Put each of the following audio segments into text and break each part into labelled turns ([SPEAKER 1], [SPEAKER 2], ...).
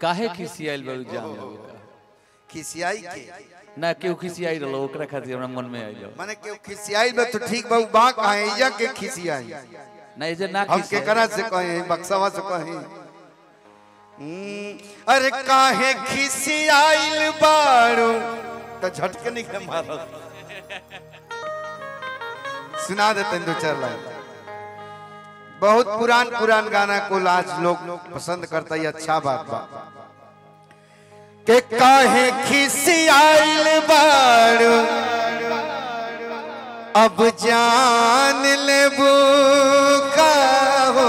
[SPEAKER 1] काहे खिसियाइल बा उ जान लगे का।
[SPEAKER 2] खिसियाई के
[SPEAKER 1] ना केहू खिसियाई रहलो ओकरा खातिर हमरा मन में आइलो
[SPEAKER 2] माने के खिसियाई बा तो ठीक बा उ बा कहे इजा के खिसियाई
[SPEAKER 1] ना इजे ना
[SPEAKER 2] हम
[SPEAKER 1] खिसियाई
[SPEAKER 2] केकरा से कहे बक्सवा से कहे हम्म, अरे काहे खिसियाइल बाड़ू तो झटके निकले मारत सुना देते हैं दो चार लाइन बहुत पुरान पुरान गाना को आज लोग पसंद करता है अच्छा बात बा के काहे खिसियाइल बाड़ू अब जान लेबू का हो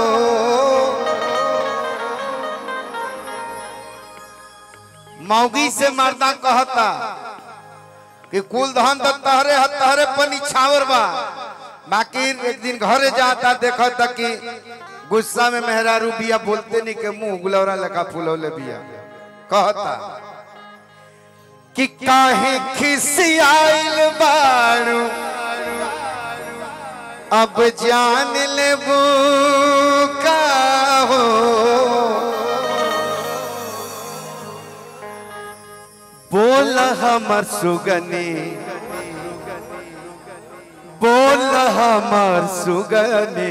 [SPEAKER 2] मौगी से मर्दा कहता कि कुल धन तो तहरे ह तहरे पनी छावर बा बाकी एक दिन घरे जाता देखा था कि गुस्सा में मेहरारू बिया बोलते नहीं के मुंह गुलौरा लगा फुलौले बिया कहता कि काहे खिसियाइल बाड़ू अब जान लेबू का हो बोल हमर सुगनी बोल हमर सुगनी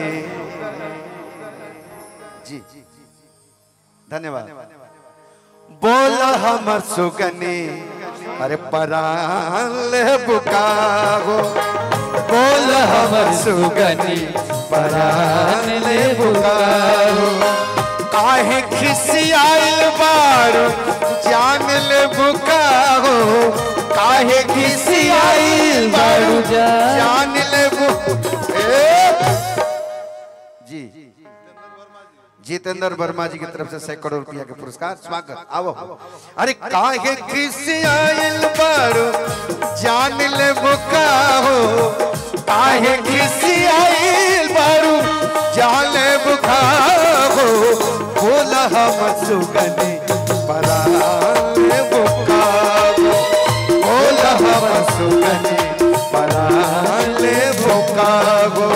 [SPEAKER 2] जी धन्यवाद बोल हमर सुगनी अरे परान ले बुकागो बोल हमर सुगनी परान ले बुकागो काहे खिसियाइल बारू जान ले बुकागो काहे खिसियाइल बारू जान ले बु ए! जी जितेंद्र वर्मा जी की तरफ से सैकड़ों रुपया के पुरस्कार स्वागत आओ अरे काहे खिसियाइल बारू जान ले बुका हो काहे खिसियाइल बारू जान ले बुका हो बोला हम सुगनी परा ले बुका हो बोला हम सुगनी परा ले बुका हो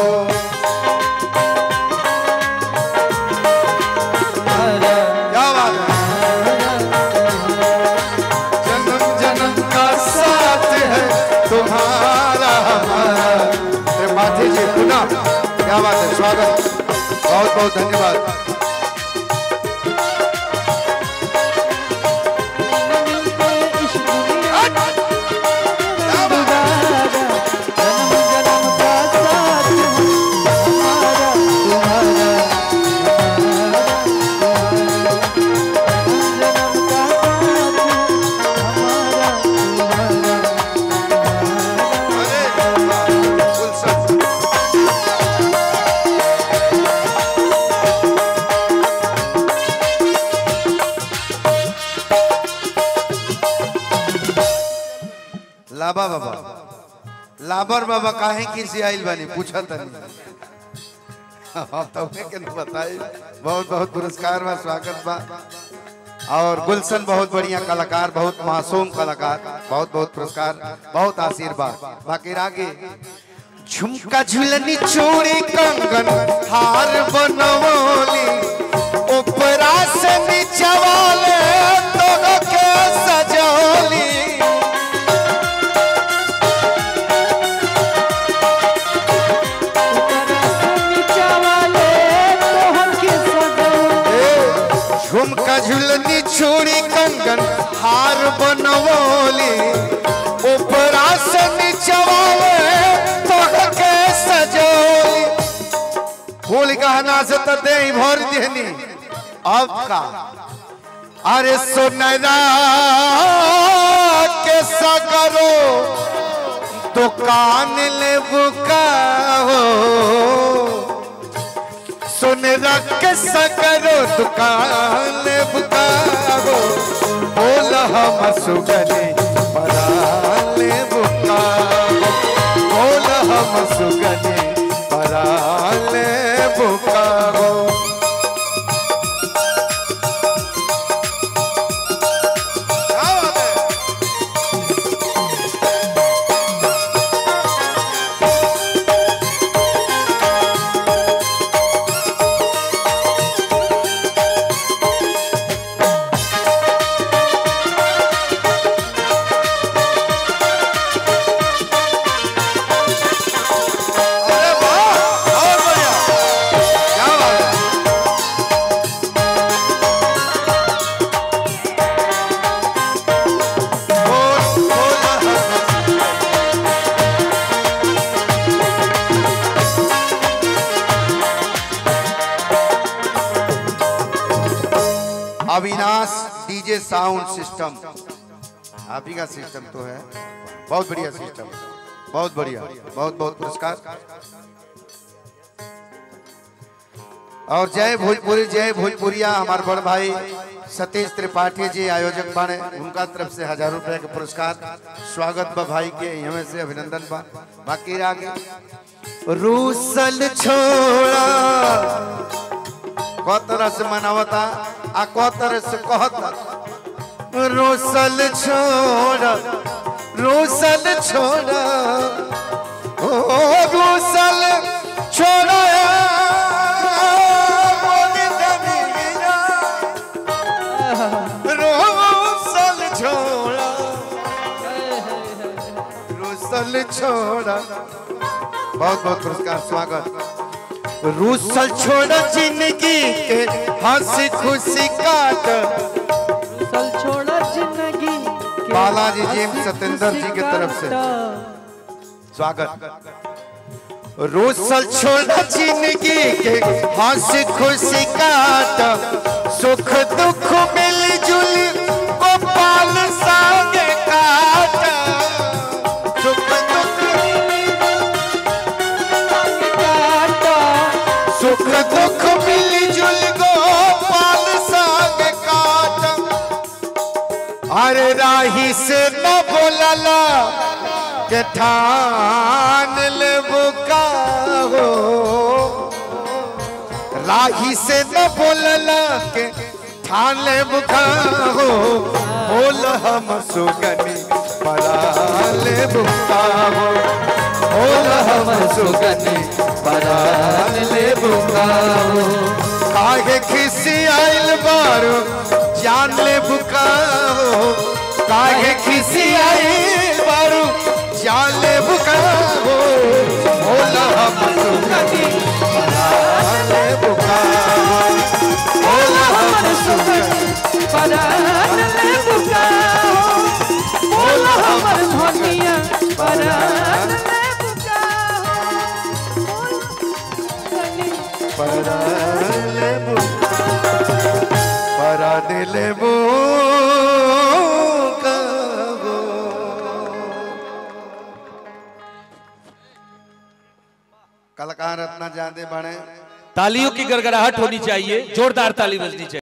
[SPEAKER 2] क्या बात है जन्म जन्म का साथ है तुम्हारा हमारा अरे माथे जी पुनः क्या बात है स्वागत बहुत बहुत धन्यवाद क्या बात है? अरे वाह, गुलशन। लाबा बाबा लाबर बाबा काहे किसी आइल बानी पूछा तनी अब तो के न बताई बहुत बहुत पुरस्कार बा स्वागत बा और गुलशन बहुत बढ़िया कलाकार बहुत मासूम कलाकार बहुत बहुत पुरस्कार बहुत आशीर्वाद बाकी आगे झुमका झुलनी चूड़ी कंगन हार बनवली ऊपरा से नीचे वाले दोनों के सजौली झुमका झुलनी चूड़ी कंगन हार बनवली ऊपरा से नीचवाले के सजोली फूल गहना से तो दे भर देनी अब का अरे सोनरा के सगरो दुकान ले बुका हो सुन रख सकरो दुकान बुकारो बोल हम सुगने पराले बुकारो बोल हम सुगने पराले बुकारो क्या बात है? अविनाश डीजे साउंड सिस्टम आप ही का सिस्टम तो है बहुत बढ़िया सिस्टम बहुत बढ़िया बहुत बहुत पुरस्कार और जय भोजपुरी जय भोजपुरिया हमारे बड़ भाई सतीश त्रिपाठी जी आयोजक बने उनका तरफ से हजार रुपए का पुरस्कार स्वागत बा भाई के हमें से अभिनंदन बा बाकी आगे रूसल छोड़ा को तरह से मनावता आ को तरह से कहता रोसल छोड़ा रोसल छोड़ा ओ रोसल छोड़ा मोदी जमीना। रोसल छोड़ा रोसल छोड़ा बहुत बहुत पुरस्कार स्वागत रूसल छोड़ा जिंदगी के हंसी खुशी काट
[SPEAKER 3] सल छोड़ा जिंदगी के
[SPEAKER 2] बालाजी जी
[SPEAKER 3] हंसी
[SPEAKER 2] सतेंद्र जी की तरफ से
[SPEAKER 3] काटा।
[SPEAKER 2] स्वागत रूसल छोड़ा जिंदगी के हंसी खुशी काट सुख दुख मिल जुल गोपाल संग काट सुख दुख
[SPEAKER 3] काटा
[SPEAKER 2] सुख दुख मिल जुल गोपाल संग काट अरे राही से न बोलला के ठान ले बुका हो राही से न बोलला के ठान ले बुका हो बोल हम सुगनी परा ले बुका हो बोल हम सुगनी परा ले बुका हो काहे खिसी आइल बारो जान ले बुका हो काहे खिसी आइल बारो जान ले बुका हो बोला हम सुगनी ले बुका हो बोला हम सुगनी
[SPEAKER 3] परान ले बुकाओ बोलो हमर धनिया परान ले बुकाओ बोलो
[SPEAKER 2] परा ले बुका परा ले बुका हो कलाकार अपना जाते बने
[SPEAKER 1] तालियों की गड़गड़ाहट होनी चाहिए जोरदार ताली बजनी चाहिए